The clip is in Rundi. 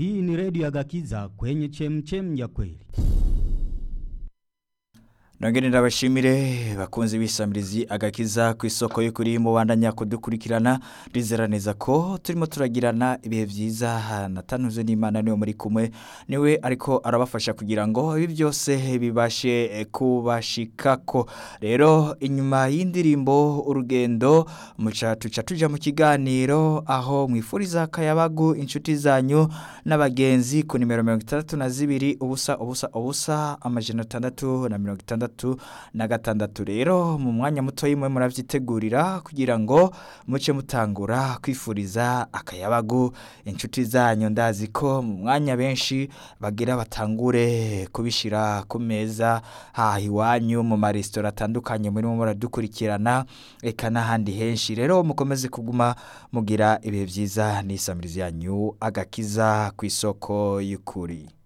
Hii ni redio ya Gakiza kwenye chemchem ya kweli. Nongere ndabashimire bakunzi bisamirizi agakiza ku isoko y'ukuri mu bandanya kudukurikirana rizera neza ko turimo turagirana ibihe byiza natanuze n'Imana niwe muri kumwe niwe ariko arabafasha kugira ngo ibi byose bibashe kubashikako rero inyuma y'indirimbo urugendo muca tuca tuja mu kiganiro aho mwifuriza akayabagu inshuti zanyu n'abagenzi ku nimero mirongo itandatu na zibiri ubusa ubusa ubusa amajana atandatu na mirongo itandatu na gatandatu rero mu mwanya muto y'imwe muravyitegurira kugira ngo muce mutangura kwifuriza akayabagu inshuti zanyu ndazi ko mu mwanya benshi bagira batangure kubishira ku meza haha iwanyu mu maresitora atandukanye murimo muradukurikirana eka n'ahandi henshi rero mukomeze kuguma mugira ibihe byiza n'isamirizi yanyu agakiza ku isoko y'ukuri